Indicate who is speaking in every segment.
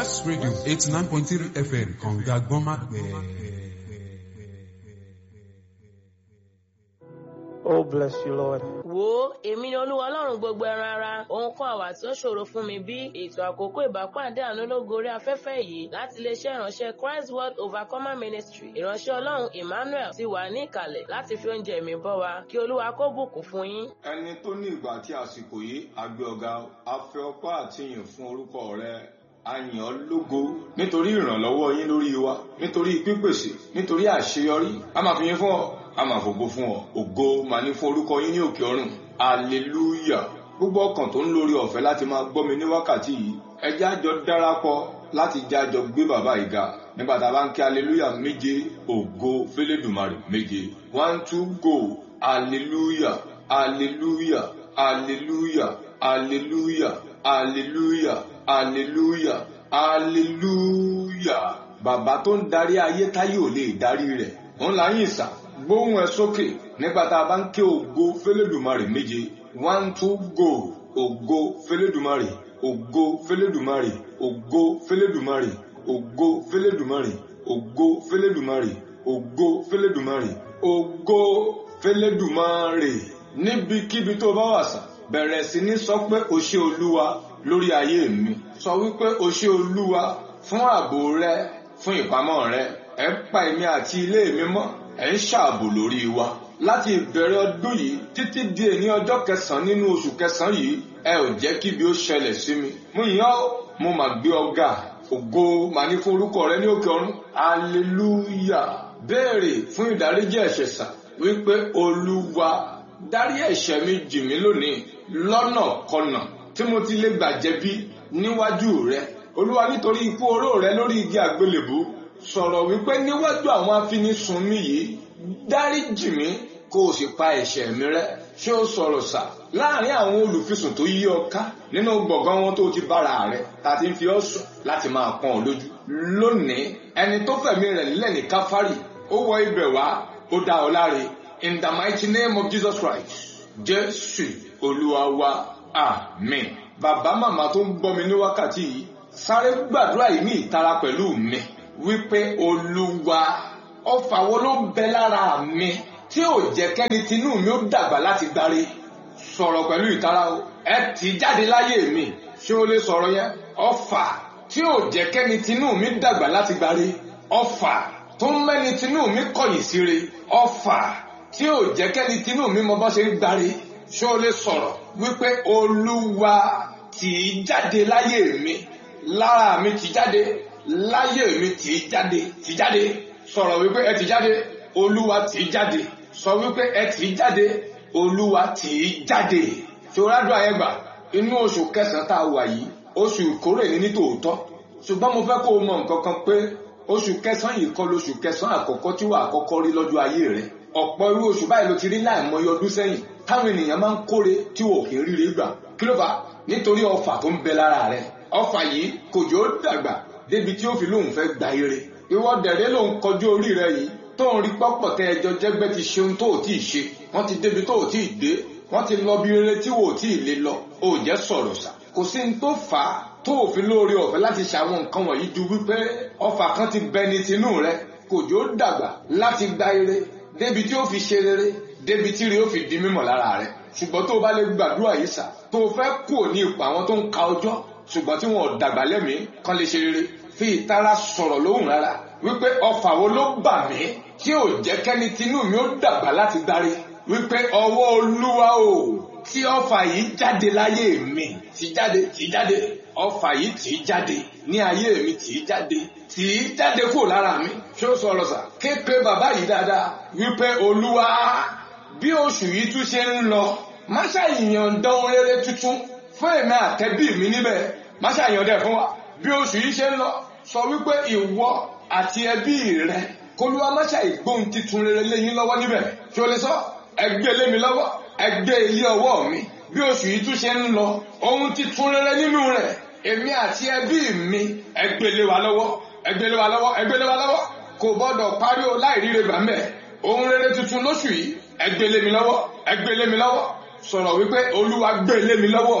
Speaker 1: West Radio eighty nine point three FM kànga gbọ́nmágbẹ́.
Speaker 2: Oh, bless you, Lord.
Speaker 3: wo èmi ni olúwa ọlọ́run gbogbo ẹran ara ohun kan àwà tí ó ṣòro fún mi bí ètò àkókò ìbápàdé àánú lógo orí afẹ́fẹ́ yìí láti iléeṣẹ́ ìránṣẹ́ christ world overcomer ministry ìránṣẹ́ ọlọ́run emmanuel ti wà ní ìkàlẹ̀ láti fi oúnjẹ mi bọ́ wa kí olúwa kó bùkún fún yín.
Speaker 4: ẹni tó ní ìgbà àti àsìkò yìí àgbẹ̀ ọ̀gá afẹ́ ọpá àti ìyìn fún orúkọ rẹ àyàn lógo nítorí ìrànlọ́wọ́ yín lórí wa nítorí pípèsè nítorí àṣeyọrí a máa fi yín fún ọ a máa fògo fún ọ ògo máa ní fún orúkọ yín ní òkè ọ̀run hallelujah gbogbo ọkàn tó ń lórí ọ̀fẹ́ láti máa gbọ́ mi ní wákàtí yìí ẹjẹ́ àjọ darapọ̀ láti jájọ gbé bàbá yìí ga nígbà tá a bá ń kí hallelujah méje ògo fẹlẹ́dùmarè méje one two go hallelujah hallelujah hallelujah hallelujah hallelujah hallelujah hallelujah bàbá tó ń darí ayé táyé ò lè darí rẹ̀ òun là ń yìn sà gbóhùn ẹ sókè nígbà tá a bá ń ké ògo fẹlẹ́dùmarè méje one two go ògo fẹlẹ́dùmarè ògo fẹlẹ́dùmarè ògo fẹlẹ́dùmarè ògo fẹlẹ́dùmarè ògo fẹlẹ́dùmarè ògo fẹlẹ́dùmarè ògo fẹlẹ́dùmarè níbikíbi tó bá wà sà bẹ̀rẹ̀ sí ní sọ pé o ṣé olúwa lórí ayé mi sọ wípé o ṣé olúwa fún ààbò rẹ fún ìpamọ́ rẹ ẹ ń pa èmi àti ilé mi mọ́ ẹ ń ṣààbò lórí wa láti ìbẹ̀rẹ̀ ọdún yìí títí di èní ọjọ́ kẹsàn-án nínú oṣù kẹsàn-án yìí ẹ ò jẹ́ kí ibi ó ṣẹlẹ̀ sí mi mo yàn ọ́ mo mà gbé ọ̀gá ògo màá ní fún orúkọ rẹ ní òkè ọ̀run hallelujah béèrè fún ìdáríjì ẹ̀ṣẹ̀ sà wípé olúwa dárí ẹ̀ṣẹ̀ mi jì mí lónìí lọ́nà kọnà tí mo ti lè gbà jẹ̀bi níwájú rẹ olúwa nítorí ikú oró rẹ lórí igi àgbélébú sọ̀rọ̀ wípé níwájú àwọn afinisùn mi yìí dáríjì mí kó o sì pa ẹ̀ṣẹ̀ mi rẹ́ ṣé o sọ̀rọ̀ sà láàrin àwọn olùfisùn tó yí ọ ká nínú gbọ̀ngàn wọn tó ti bára rẹ ta ti ń fi ọ́ sùn láti máa pọ́n ọ lójú lónìí ẹni tó fẹ̀mí rẹ̀ nílẹ̀ ní káfárì ó wọ ibẹ̀ wá ó dá ọ láre in the mighty name of Jesus Christ jésù olúwa wa amen bàbá màmá tó ń gbọ́ mi ní wákàtí yìí sáré gbàdúrà yìí ní ìtara pẹ̀lú mi wípé olúwa ọfà wo ló ń bẹ lára mi tí ò jẹ́ kẹ́ni tinú mi ó dàgbà láti gbáre sọ̀rọ̀ pẹ̀lú ìtara o ẹ tì jáde láyé mi ṣé o lè sọ̀rọ̀ yẹn ọfà tí ò jẹ́ kẹ́ni tinú mi dàgbà láti gbáre ọfà tó ń mẹ́ni tinú mi kọ̀yìn síre ọfà tí ò jẹ́ kẹ́ni tinú mi mọ bá ṣe ń gbáre ṣé o lè sọ̀rọ̀ wípé olúwa tì í jáde láyé mi lára mi tì í jáde láyé mi tì í jáde tì í jáde sọ̀rọ̀ wípé ẹ tì í jáde olúwa tì í jáde sọ wípé ẹ tì í jáde olúwa tì í jáde ṣòrádùn àyẹ̀gbà inú oṣù kẹsàn-án tá a wà yìí oṣù ìkórè ní nítòótọ́ ṣùgbọ́n mo fẹ́ kó o mọ nǹkan kan pé oṣù kẹsàn-án yìí kọ́ lóṣù kẹsàn-án àkọ́kọ́ tí wà á kọ́kọ́ rí lọ́jọ́ ayé rẹ̀ ọ̀pọ̀ irú oṣù báyìí ló ti rí láìmọye ọdún sẹ́yìn táwọn ènìyàn máa ń kóre tí wò kì í ríre gbà kí ló fà á nítorí ọfà tó ń bẹ lára rẹ̀ ọfà yìí kò jò ó dàgbà débi tí ó fi lóun fẹ́ gba ire ìwọ dẹ̀rẹ́ lòun kọjú orí rẹ̀ yìí tó ń rí pọ́pọ̀ tẹ́ ẹjọ́ jẹ́gbẹ́ ti ṣeun tó ò tí ì ṣe wọ́n ti débi tó ò tí ì dé wọ́n ti lọ bí rere tí wò ó tí ì lè lọ ò jẹ́ sọ̀rọ̀ sà kò sí ní tó fà á tó òfin lóore ọ̀fẹ́ láti ṣàwọn nǹkan wọ̀nyí ju wípé ọfà kan ti bẹ ní tinú rẹ kò jò ó dàgbà láti gba ire débi tí ó fi ṣe rere débi tí ire ó fi di mímọ̀ lára rẹ ṣùgbọ́n tó o bá lè gbàdúrà yìí sà tó o fẹ́ kú ní ipò àwọn tó ń ka ọjọ́ ṣùgbọ́n tí wọn ò dàgbà lẹ́mìí kan lè ṣe rere fi ìtara sọ̀rọ̀ lóhùn rárá wípé ọfà wo ló bà mí tí ò jẹ́ kẹ́ni tinú mi ó dàgbà láti gbáre wípé ọwọ́ olúwa o tí ọfà yìí jáde láyé mi tí jáde tí jáde ọfà yìí tí jáde ní ayé mi tí jáde tí jáde kúrò lára mi ṣé ó sọ̀rọ̀ sà képe bàbá yìí dáadáa wípé olúwa bí oṣù yìí tún ṣe ń lọ má ṣàyàn dán rere tuntun fún èmi àtẹ̀bí mi níbẹ̀ má ṣàyàn dẹ̀ fún wa bí oṣù yìí ṣe ń lọ sọ wípé ìwọ àti ẹbí rẹ kólúwa má ṣàìgbóhun titun rere léyìn lọ́wọ́ níbẹ̀ ṣé o lè sọ ẹgbẹ́ lé mi lọ́wọ́ ẹgbẹ́ ilé ọwọ́ mi bí oṣù yìí tún ṣe ń lọ ohun titun rere nínú rẹ̀ èmi àti ẹbí mi ẹgbẹ́ lé wa lọ́wọ́ ẹgbẹ́ lé wa lọ́wọ́ ẹgbẹ́ lé wa lọ́wọ́ kò gbọ́dọ̀ parí o láì ríre gbà mẹ́ ohun rere tuntun lóṣù yìí ẹgbẹ́ lé mi lọ́wọ́ ẹgbẹ́ lé mi lọ́wọ́ sọ̀rọ̀ wípé olúwa gbé lé mi lọ́wọ́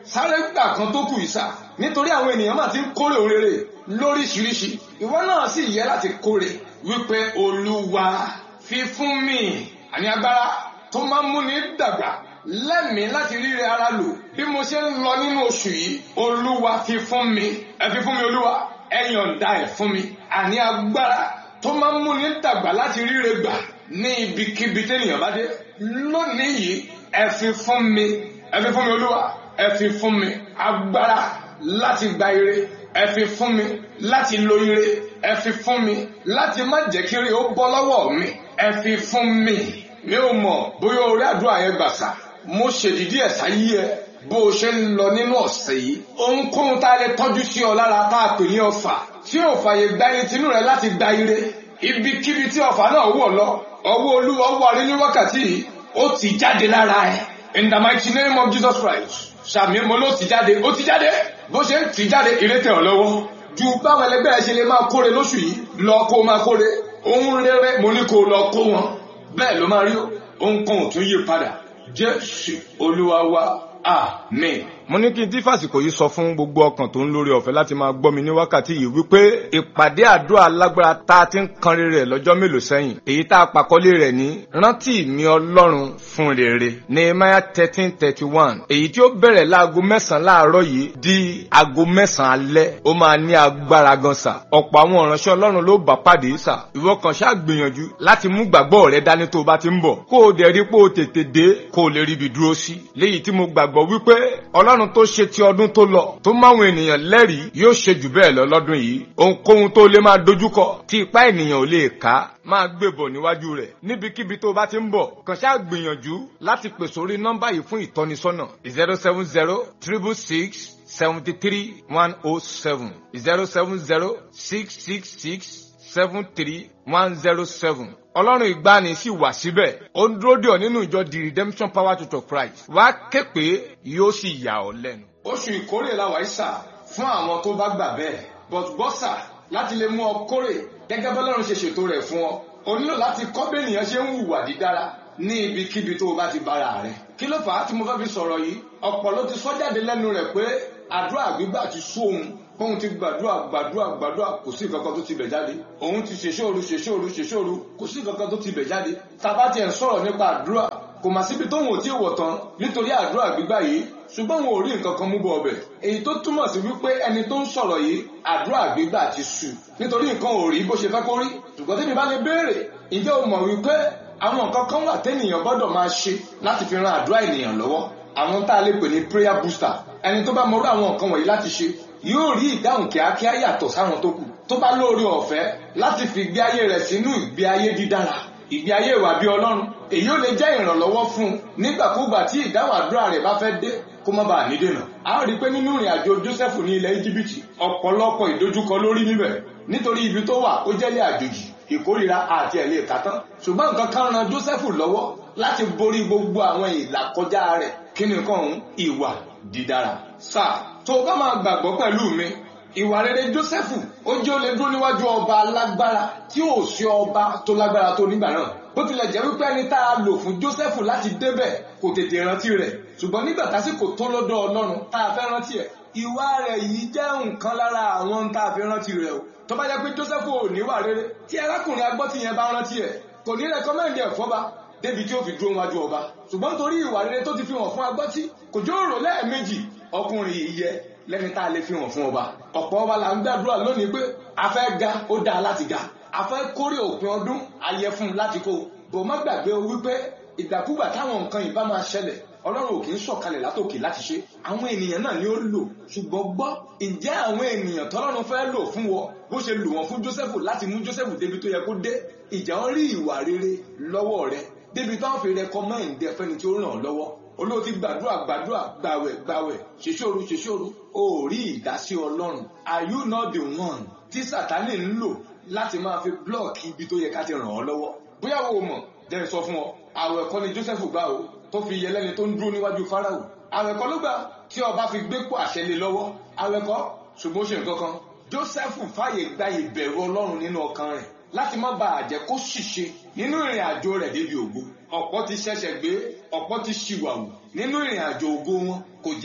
Speaker 4: sáré gbà kan tó kù ìsà nítorí àwọn ènìyàn máa ti ń kórè òrèrè lóríṣiríṣi ìwọ náà sì yẹ láti kórè wípé olúwa fi fún mi àní agbára tó máa ń múni dàgbà lẹ́mìí láti ríre ara lò bí mo ṣe ń lọ nínú oṣù yìí olúwa fi fún mi ẹ fi fún mi olúwa ẹ yọ̀ǹda ẹ̀ fún mi àní agbára tó máa ń múni dàgbà láti ríre gbà ní ibikíbi tẹ́nìyàn bá dé lónìí yìí ẹ fi fún mi ẹ fi fún mi olúwa ẹ fi fún mi agbára láti gba ire ẹ fi fún mi láti lo ire ẹ fi fún mi láti má jẹ́ kí ire ó bọ́ lọ́wọ́ mi ẹ fi fún mi mi ò mọ̀ bóyá orí àdúrà yẹn gbà sá mo ṣèdídí ẹ̀ sáyé ẹ bó o ṣe ń lọ nínú ọ̀sẹ̀ yìí ohunkóhun tá a lè tọ́jú sí ọ lára tá a pè ní ọfà tí ò fàyè gba ẹni tinú rẹ láti gba ire ibikíbi tí ọfà náà wọ̀ lọ ọwọ́ olúwa wà rí ní wákàtí yìí ó ti jáde lára ẹ in the mighty name of Jesus Christ sàmì mo ló ti jáde ó ti jáde bó ṣe ń ti jáde ìrètè ọ lọ́wọ́ ju báwọn ẹlẹgbẹ́ ẹ ṣe lè máa kóre lóṣù yìí lọ kó máa kóre ohun rere mo ní kó lọ kó wọn bẹ́ẹ̀ ló máa rí ohun kan ò tún yí padà jésù olúwa wa àmín.
Speaker 2: mo ní kí n tí fàsìkò yìí sọ fún gbogbo ọkàn tó ń lórí ọ̀fẹ́ láti máa gbọ́ mi ní wákàtí yìí wípé ìpàdé àdúrà alágbára tá a ti ń kan rere lọ́jọ́ mélòó sẹ́yìn èyí tá a pàkọ́lé rẹ̀ ní rántí mi ọlọ́run fún rere nehemiah thirteen thirty one èyí tí ó bẹ̀rẹ̀ láago mẹ́sàn-án láàárọ̀ yìí di aago mẹ́sàn-án alẹ́ ó máa ní agbára gan sà ọ̀pọ̀ àwọn ìránṣẹ́ ọlọ́run ló bá pàdé sà ìwọ kan ṣáà gbìyànjú láti mú gbàgbọ́ rẹ dání tó o bá ti ń bọ̀ kó o dẹ̀ rí pé o tètè dé kó o lè ríbi dúró sí léyìí tí mo gbàgbọ́ wípé ọlọ́run tó ṣe ti ọdún tó lọ tó máwọn ènìyàn lẹ́rìí yóò ṣe jù bẹ́ẹ̀ lọ lọ́dún yìí ohunkóhun tó lè máa dojúkọ tí ipá ènìyàn ò lè ká máa gbé bọ̀ níwájú rẹ̀ níbikíbi tó bá ti ń bọ̀ kàn ṣáà gbìyànjú láti pè sórí nọ́mbà yìí fún ìtọ́nisọ́nà zero seven zero triple six seventy three one oh seven zero seven zero six six six seven three one zero seven ọlọ́run ìgbani sì wà síbẹ̀ ó ń dúró dè ọ́ nínú ìjọ the redemption power church of christ wá ké pé yóò sì yà ọ́ lẹ́nu.
Speaker 4: oṣù ìkórè la wà ìsà fún àwọn tó bá gbà bẹ́ẹ̀ but bọ́sà láti lè mú ọ kórè gẹ́gẹ́ bọ́lọ́run ṣe ṣètò rẹ̀ fún ọ o nílò láti kọ́ bẹ́nìyàn ṣe ń hùwà dídára ní ibikíbi tó o bá ti bára rẹ̀ kí ló fà á tí mo fẹ́ fi sọ̀rọ̀ yìí ọ̀pọ̀ ló ti sọ jáde lẹ́nu rẹ̀ pé àdúrà gbígbà ti sú òun kóhun ti gbàdúrà gbàdúrà gbàdúrà kò sí kankan tó ti bẹ̀ jáde òun ti ṣèṣòro ṣèṣòro ṣèṣòro kò sí kankan tó ti bẹ̀ jáde tàbá tiẹ̀ ń sọ̀rọ̀ nípa àdúrà kò mà síbi tóun ò tí ì wọ̀ tán nítorí àdúrà gbígbà yìí ṣùgbọ́n òun ò rí nǹkan kan mú bọ̀ ọbẹ̀ èyí tó túmọ̀ sí wípé ẹni tó ń sọ̀rọ̀ yìí àdúrà gbígbà ti sú nítorí nǹkan ò rí bó ṣe fẹ́ kó rí ṣùgbọ́n tẹ́mi bá lè béèrè ǹjẹ́ o mọ̀ wípé àwọn nǹkan kan wà tẹ́nìyàn gbọ́dọ̀ máa ṣe láti fi ran àdúrà ènìyàn lọ́wọ́ àwọn tá a lè pè ní prayer booster ẹni tó bá mọrú àwọn nǹkan wọ̀nyí láti ṣe yóò rí ìdáhùn kíákíá yàtọ̀ sáwọn tó kù tó bá lóore ọ̀fẹ́ láti fi ìgbé ayé rẹ̀ sínú ìgbé ayé dídára ìgbé ayé ìwà bí ọlọ́run èyí ò lè jẹ́ ìrànlọ́wọ́ fún un nígbàkúgbà tí ìdáhùn àdúrà rẹ̀ bá fẹ́ dé kó má bàa ní dènà. a rí i pé nínú ìrìn àjò Jósẹ́fù ní ilẹ̀ íjíbítì ọ̀pọ̀lọpọ̀ ìdojúkọ lórí níbẹ̀ nítorí ibi tó wà ó jẹ́lé àjòjì ìkórira àti ẹ̀lẹ́ ìkátán ṣùgbọ́n nǹkan kan ran Jósẹ́fù lọ́wọ́ láti borí gbogbo àwọn ìlàkọjá rẹ̀ kí ni nǹkan ọ̀hún ìwà dídára. sáà tó o bá máa gbàgbọ́ pẹ̀lú mi ìwà rere Jósẹ́fù ó jẹ́ ó lè dúró níwájú ọba alágbára tí ò sí ọba tó lágbára tó nígbà náà bó tilẹ̀ jẹ́ wípé ẹni tá a lò fún Jósẹ́fù láti débẹ̀ kò tètè rántí rẹ̀ ṣùgbọ́n nígbà tásìkò tó lọ́dọ̀ Ọlọ́run tá a fẹ́ rántí ẹ̀ ìwà rẹ̀ yìí jẹ́ nǹkan lára àwọn tá a fi rántí rẹ̀ o tó bá jẹ́ pé Jósẹ́fù ò níwà rere tí arákùnrin agbọ́tí yẹn bá rántí ẹ̀ kò ní rẹ́kọ́mẹ́ndì ẹ̀ fọ́ba débi tí ó fi dúró wájú ọba ṣùgbọ́n torí ìwà rere tó ti fi hàn fún agbọ́tí kò jó rò lẹ́ẹ̀mejì ọkùnrin yìí yẹ lẹ́ni tá a lè fi hàn fún ọba ọ̀pọ̀ ọba là ń gbàdúrà lónìí pé a fẹ́ ga ó dáa láti ga a fẹ́ kórè òpin ọdún ayẹ fún un láti kó bò má gbàgbé o wípé ìgbàkúgbà táwọn nǹkan yìí bá máa ṣẹlẹ̀ ọlọ́run ò kì í sọ̀kalẹ̀ látòkè láti ṣe àwọn ènìyàn náà ni ó lò ṣùgbọ́n gbọ́ ǹjẹ́ àwọn ènìyàn tọ́lọ́run fẹ́ lò fún wọ bó ṣe lò wọ́n fún Jósẹ́fù láti mú Jósẹ́fù débi tó yẹ kó dé ìjà wọn rí ìwà rere lọ́wọ́ rẹ débi táwọn fi rẹkọmẹ́ǹdì ẹfẹ́ni tí ó ràn ọ́ lọ́wọ́ olóò ti gbàdúrà gbàdúrà gbàwẹ̀ gbàwẹ̀ ṣèṣòro ṣèṣòro o ò rí ìdásí ọlọ́run are you not the one tí sátánì ń lò láti máa fi blọọkì ibi tó yẹ ká ti ràn ọ́ lọ́wọ́ bóyá wo mọ̀ jẹ́ sọ fún ọ àwẹ̀ kọ́ ni Joseph gbà o tó fi yẹ lẹ́ni tó ń dúró níwájú Fáráò àwẹ̀ kọ́ ló gbà tí ọba fi gbé pò àṣẹ lé lọ́wọ́ àwẹ̀ kọ́ ṣùgbọ́n ó ṣe nǹkan kan Joseph fàyè gba ìbẹ̀rù ọlọ́run nínú ọkàn rẹ̀ láti má bàa jẹ́ kó ṣìṣe nínú ìrìn àjò rẹ̀ débi ògo ọ̀pọ̀ ti ṣẹ̀ṣẹ̀ gbé ọ̀pọ̀ ti ṣìwàwù nínú ìrìn àjò ògo wọn kò jẹ́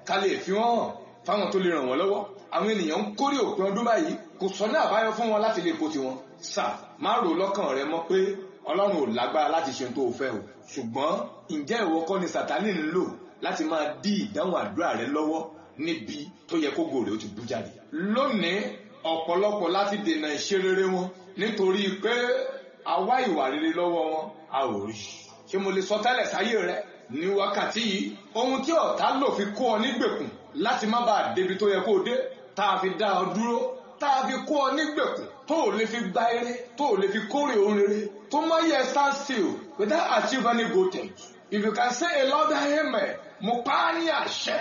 Speaker 4: ká lè fi wọ́n hàn fáwọn tó lè ràn wọ́n lọ́wọ́ àwọn ènìyàn ń kórè òpin ọdún báyìí kò sọ́nà àbáyọ fún wọn láti lè kó tiwọn sà má rò lọ́kàn rẹ mọ́ pé ọlọ́run ò lágbára láti ṣe ohun tó o fẹ́ o ṣùgbọ́n ǹjẹ́ ìwọ kọ́ ni sàtánì ń lò láti máa dí ìdáhùn àdúrà rẹ lọ́wọ́ níbi tó yẹ kó gòrè ó ti bú jáde. lónìí ọ̀pọ̀lọpọ̀ láti dènà ìṣerere wọn nítorí pé àwa ìwà rere lọ́wọ́ wọn a ò rí. ṣé mo lè sọ tẹ́lẹ̀ sáyé rẹ ní wákàtí yìí ohun tí ọ̀tá lò fi kó ọ nígbèkùn láti má bàa débi tó yẹ kó o dé tá a fi dá ọ dúró tá a fi kó ọ nígbèkùn tó o lè fi gba eré tó o lè fi kórè ohun rere tó má yẹ stand still without achieve any good thing if you can say a loud amen mo pa á ní àṣẹ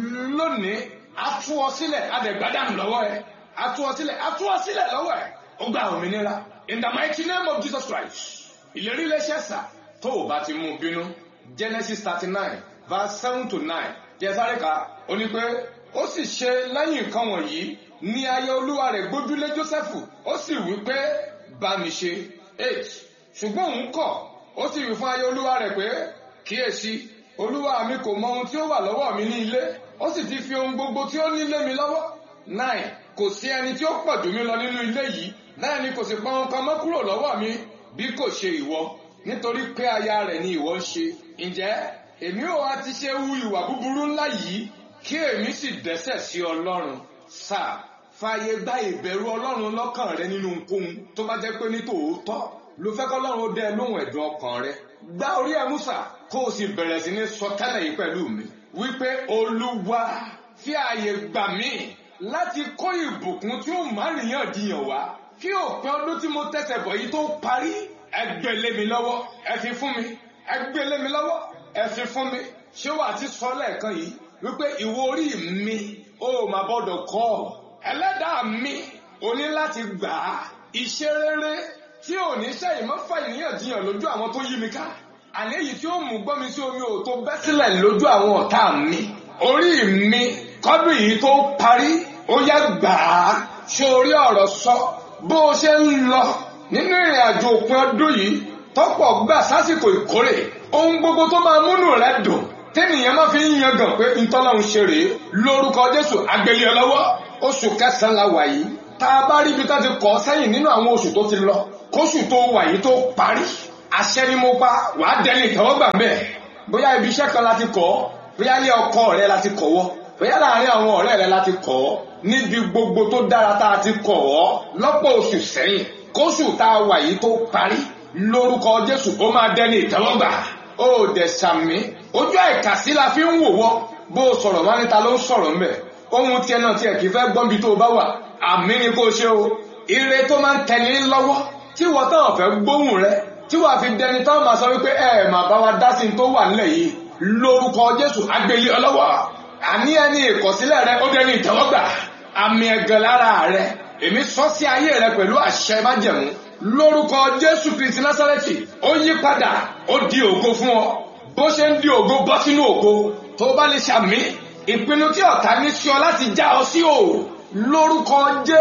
Speaker 4: lónìí a tú ọ sílẹ̀ adẹ̀gbádàn lọ́wọ́ ẹ a tú ọ sílẹ̀ a tú ọ sílẹ̀ lọ́wọ́ ẹ ó gba òmìnira in the mighty name of Jesus Christ ìlérí iléeṣẹ́ sà tó o bá ti mú bínú Genesis thirty nine verse seven to nine jẹ́ sáré ka ó ní pé ó sì ṣe lẹ́yìn nǹkan wọ̀nyí ní ayé olúwa rẹ̀ gbójúlé Jósẹ́fù ó sì wí pé bá mi ṣe eight ṣùgbọ́n òun kọ̀ ó sì wí fún ayé olúwa rẹ̀ pé kíyèsí olúwa mi kò mọ ohun tí ó wà lọ́wọ́ mi ní ilé ó sì ti fi ohun gbogbo tí ó ní lé mi lọ́wọ́ nine kò sí ẹni tí ó pọ̀ jù mí lọ nínú ilé yìí bẹ́ẹ̀ ni kò sì pọn ohun kan mọ́ kúrò lọ́wọ́ mi bí kò ṣe ìwọ nítorí pé aya rẹ̀ ni ìwọ ń ṣe ǹjẹ́ èmi ò wá ti ṣe hu ìwà búburú ńlá yìí kí èmi sì dẹ́ṣẹ̀ sí ọlọ́run sáà fààyè gba ìbẹ̀rù ọlọ́run lọ́kàn rẹ nínú ohunkóhun tó bá jẹ́ pé ní tòótọ́ ló fẹ́ kọ́ lọ́run ó dẹ lóhùn ẹ̀dùn ọkàn rẹ gbá orí ẹ Músà kó o sì bẹ̀rẹ̀ sí ní sọ tẹ́lẹ̀ yìí pẹ̀lú mi wípé olúwa fi ààyè gbà mí láti kó ìbùkún tí ó má ríyànjiyàn wá kí òpin ọdún tí mo tẹ̀sẹ̀ bọ̀ yìí tó parí ẹ gbé lé mi lọ́wọ́ ẹ fi fún mi ẹ gbé lé mi lọ́wọ́ ẹ fi fún mi ṣé wàá ti sọ lẹ́ẹ̀kan yìí wípé ìwọ orí mi ó mà gbọ́dọ̀ kọ́ ọ ẹlẹ́dàá mi o ní láti gbà á iṣẹ́ rere tí ò ní sẹ́yìn mọ́ fà ìníyànjiyàn lójú àwọn tó yí mi ká àní èyí tí ó mú gbọ́ mi sí omi ò tó bẹ́ sílẹ̀ lójú àwọn ọ̀tá mi orí mi kọ́dún yìí tó parí ó yẹ gbà á ṣe orí ọ̀rọ̀ sọ bó o ṣe ń lọ nínú ìrìn àjò òpin ọdún yìí tọ́pọ̀ gbà sásìkò ìkórè ohun gbogbo tó máa múnú rẹ dùn tẹ́nìyàn máa fi ń yangàn pé ntọ́lọ́run ṣe rèé lórúkọ Jésù àgbélé ọ lọ́wọ́ oṣù kẹsàn-án la wà yìí tá a bá rí ibi tá ti kọ́ sẹ́yìn nínú àwọn oṣù tó ti lọ kóṣù tó wà yìí tó parí àṣẹ ni mo pa wàá dẹni ìtẹ́wọ́gbà mẹ́ẹ̀ bóyá ibi iṣẹ́ kan la ti kọ́ bóyá ilé ọkọ rẹ la ti kọ̀ wọ́ bóyá láàárín àwọn ọ̀rẹ́ rẹ la ti kọ̀ ọ́ níbi gbogbo tó dára tá a ti kọ̀ ọ́ lọ́pọ̀ oṣù sẹ́yìn kóṣù tá a wà yìí tó parí lórúkọ Jésù ó máa dẹni ìtẹ́wọ́gbà ó dẹ̀ sàmí ojú àìkàsí la fi ń wò wọ́ bó o sọ̀rọ̀ wá níta ló ń sọ̀rọ̀ mbẹ̀ ohun tiẹ̀ náà tiẹ̀ kì í fẹ́ gbọ́n bí tó o bá wà àmì ni kó o ṣe o ire tó máa ń tẹni lọ́wọ́ tí wọ́n táwọn fẹ́ gbóhùn rẹ tí wàá fi dẹni táwọn máa sọ wípé ẹ máa bá wa dá sí ní tó wà nílẹ̀ yìí lórúkọ Jésù agbélé ọlọ́wọ́ àní ẹni ìkọ̀sílẹ̀ rẹ ó dẹni ìtẹ́wọ́gbà àmì ẹ̀gàn lára rẹ èmi sọ sí ayé rẹ pẹ̀lú àṣẹ májẹ̀mú lórúkọ Jésù Kristi Násárẹ́tì ó yí padà ó di ògo fún ọ bó ṣe ń di ògo bọ́ sínú ògo tó bá lè ṣàmì ìpinnu tí ọ̀tá ní sí ọ láti já ọ sí o lórúkọ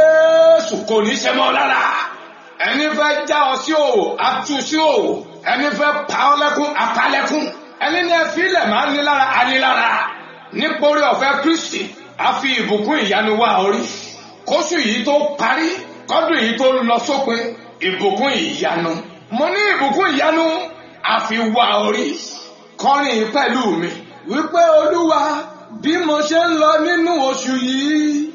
Speaker 4: Jésù kò ní ṣe mọ́ lára ẹni fẹ́ já ọ sí o atú sí o ẹni fẹ́ pa ọ lẹ́kún apalẹ́kún ẹni ní ẹfí ilẹ̀ máa ń ní lára anílára nítorí ọ̀fẹ́ Kristi a fi ìbùkún ìyanu wá orí kóṣù yìí tó parí kọ́dún yìí tó lọ sópin ìbùkún ìyanu mo ní ìbùkún ìyanu a fi wá orí kọrin pẹ̀lú mi wípé olúwa bí mo ṣe ń lọ nínú oṣù yìí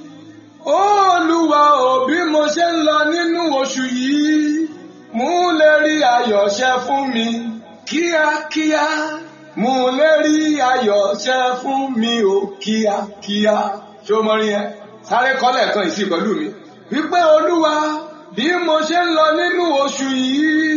Speaker 4: olúwa ò bí mo ṣe ń lọ nínú oṣù yìí mú lè rí ayọ̀ ṣẹ fún mi kíákíá mú lè rí ayọ̀ ṣẹ fún mi o kíákíá ṣé o mọ rí yẹn sáré kọ́lẹ̀ kan ìsìn pẹ̀lú mi wípé olúwa bí mo ṣe ń lọ nínú oṣù yìí